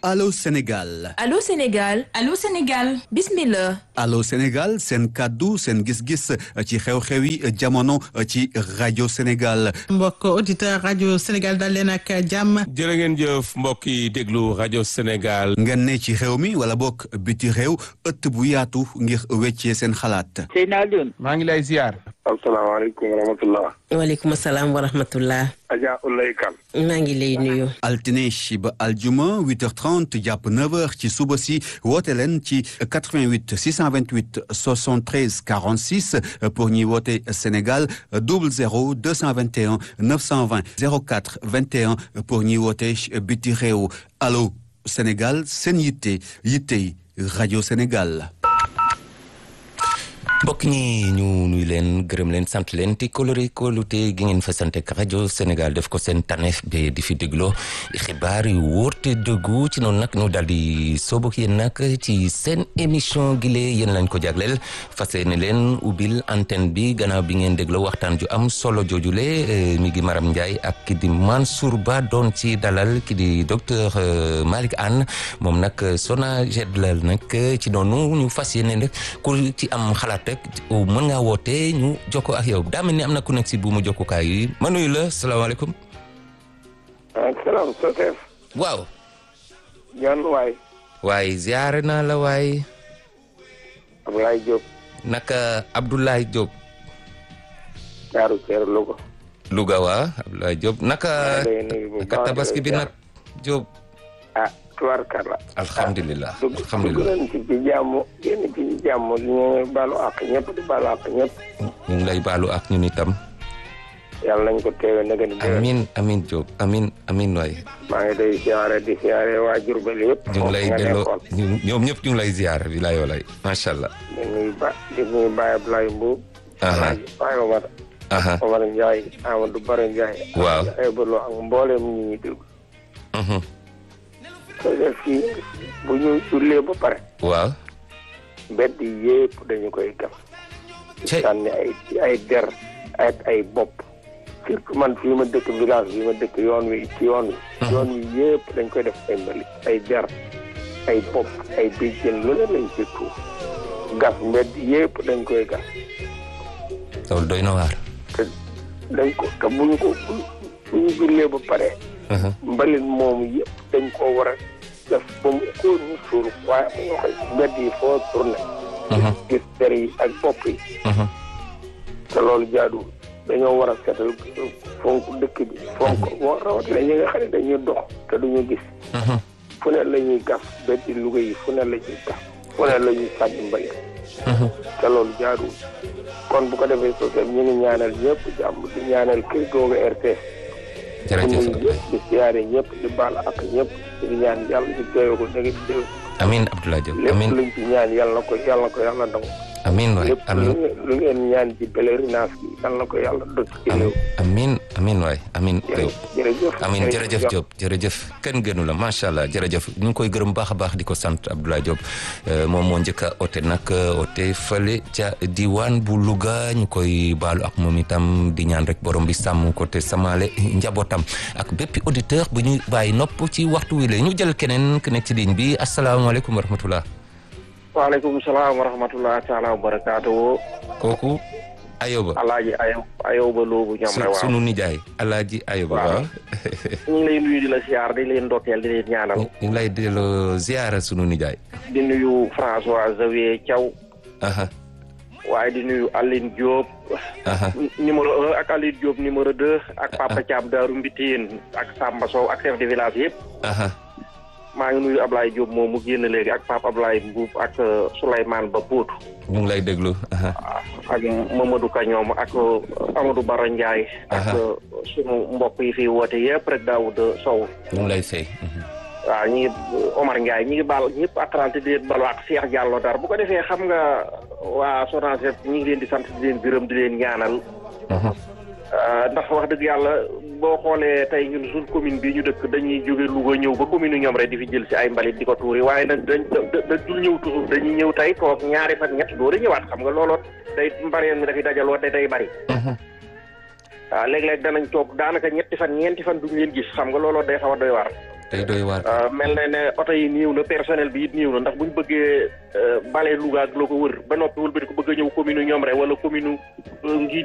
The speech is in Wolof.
Allô Sénégal Allô Sénégal Allô Sénégal bismillah Allô Sénégal seen kàddu seen gis-gis ci xew-xewi jamono ci rajo Sénégal mbokk auditeur rajo Sénégal dal leen ak jàmm jërë ngeen jëf mbokk yi déglu rajo Sénégal ngeen ne ci réew mi wala bokk biti réew ëtt bu yaatu ngir weccee seen xalaat Seydina Alioune maa ngi lay ziar asalaamaaleykum wa rahmatullah waaleykum salaam wa rahmatullah Adja Ulay Kan maa ngi lay nuyu altine ba aljuma 8h30 jàpp 9h ci suba si woote leen ci 88 628 73 46 pour ñuy woote Sénégal 00 221 920 04 21 pour ñuy woote biti réew allo Sénégal seen yitte yittey rajo Sénégal. mbokk ñi ñu nuy leen gërëm leen sant leen te kolore kolute gi ngeen fa sant ak rajo Sénégal def ko seen taneef ba di fi dégloo xibaar yu wóor te dëggu ci noonu nag ñu daal di soobu ak yéen nag ci seen émission gile yéen lañ ko jagleel fas yéene leen ubbil antenne bi gannaaw bi ngeen dégloo waxtaan ju am solo joojule mi ngi Maram Ndiaye ak ki di Mansour Ba doon ci dalal ki di docteur Malick Anne moom nag SONAGED la nag ci noonu ñu fas yéene rek ku ci am xalaat rek mën ngaa woote ñu jokko ak yow daa mel ni am na ku nekk si bu mu jokkukaay yi ma nuyu la salaamaaleykum. salaam Sotef. waaw. John waay. waay ziare naa la waay. Abdoulaye Diop. naka Abdoulaye Diop. Daaru Ceer Louga. Louga waa Abdoulaye Diop naka. naka tabaski bi nag Diop. ah tubaarkalla. alhamdulilah dugg alhamdulilah dugg ci ci jàmm génn ci ci jàmm ñu ngi baalu àq ñëpp di baalu àq ñëpp. ñu ngi lay baalu ak ñun itam. yàlla nañ ko teewe nag ni déwén. amin amin Diop amin amin waay. maa ngi day siyaare di siyaare waa Jurbel yëpp. ñu ngi lay foofu nga delloo nekkoon. ñu- ñoom ñëpp ñu ngi lay ziar bi lay walay macha allah. di nuyu ba di nuyu Baye Abdoulaye Mbuub. Aha. Alaaji Baye Omar. aha Omar Ndiaye Amadou Bara Ndiaye. Waaw. ay bëloo ak mboolem ñi ñuy déglu. mhm. te def fii bu ñu jullee ba pare. waaw. mbedd yépp dañu koy gas. Cey. sànni ay ay der ak ay bopp. surtout man fii ma dëkk village fii ma dëkk yoon wi ci yoon wi. yoon wi yépp dañ koy def ay mbalit ay der ay bopp ay béjjën lu ne lañ ci tuur. gas mbedd yépp dañ koy gas. loolu doy na waar. te dañ ko te bu ñu ko bu bu ñu jullee ba pare. Mhm. mbalit moomu yëpp dañ koo war a def ba mu ko ñu suur waaye mu nga koy mbedd yi foo tourné. Mhm. gis der yi ak bopp yi. Mhm. te loolu jaaduwul dañoo war a seetal fonk dëkk bi fonk boo rawatina ñi nga xam ne dañuy dox te duñu gis Mhm. fu ne la ñuy gas beddi Louga yi fu ne la ñuy gas fu ne la ñuy sànni mbalit Mhm. te loolu jaaduwul kon bu ko defee sosem ñu ngi ñaanal ñëpp jàmm di ñaanal kër googu RTS jërëjëf di nuyu ñëpp di siyaare ñëpp di baal ak ñëpp di ñaan yàlla ñu teewe ko dëgg di amin Abdoulaye Diop lépp amin luñ ci ñaan yàlla na ko yàlla na ko yàlla nangu amin waay lépp lu amin ngeen- lu ngeen ñaan ci pèlerinage bi yàlla na ko yàlla dëkk ci réew amin amin waay amin Diop jërëjëf amin jërëjëf Diop jërëjëf kenn gënu la macha allah jërëjëf ñu ngi koy gërëm baax a baax di ko sant Abdoulaye Diop Euh, moom moo njëkk a oote nag oote fële ca diwaan bu Louga ñu koy baalu ak moom itam di ñaan rek borom bi sàmm ko te samaale njabootam ak bépp auditeur bu ñu bàyyi nopp ci waxtu wi la ñu jël keneen ku nekk ci ligne bi asalaamaaleykum wa rahmatullah waaleykum salaam wa rahmatulah taala wa barakaatu. kooku Ayoba alaaji ayow ayow ba loobu ñoom su- rek waaw sunu nijaay Alaaji Ayoba Waaw. waaw ñu ngi lay nuyu di la siyaar di leen ndokkeel di leen ñaanal ñu ngi lay delloo ziara sunu nijaay di nuyu François Xavier Thiaw aha waaye di nuyu Aline Diop aha numéro un ak Aline Diop numéro deux ak Papa Thiam Daaru Mbitiin ak Samba Sow ak chef de village yëpp aha maa ngi nuyu Ablaye Diop moom mu génn léegi ak Papa Ablaye Mbuub ak euh, Souleymane Ba Pout ñu ngi lay déglu aha ak Mamadou Kañoom ak euh, Amadou Bara Ndiaye ak Aha. euh, sunu mbokk yi fi woote yëpp rek Daoud Sow ñu ngi lay fay waaw ñi ngi Omar Ndiaye ñi ngi baal ñëpp atrante di leen balu ak Cheikh Diallo Dar bu ko defee xam nga waa SONAGED ñi ngi leen di sant di leen gërëm di leen ñaanal Euh, ndax wax dëgg yàlla boo xoolee tey ñun suñ commune bi ñu dëkk dañuy jóge Louga ñëw ba commune ñoom rek di fi jël si ay mbalit di ko tuuri waaye nag dañ da da dul ñëw toujours dañuy ñëw tey toog ñaari fan ñett doo ñëwaat xam nga looloo day mbareen mi dafay dajaloo te day bari waaw léeg-léeg danañ toog daanaka ñetti fan ñeenti fan duñ leen gis xam nga looloo day xaw a doy waar day doy waar. Uh, mel na ne oto yi néew na personnel bi it néew na ndax bu ñu bëggee uh, bale Louga ak loo ko wër ba noppi wëlbati ko bëgg a ñëw commune ñoom rek wala commune Ngidi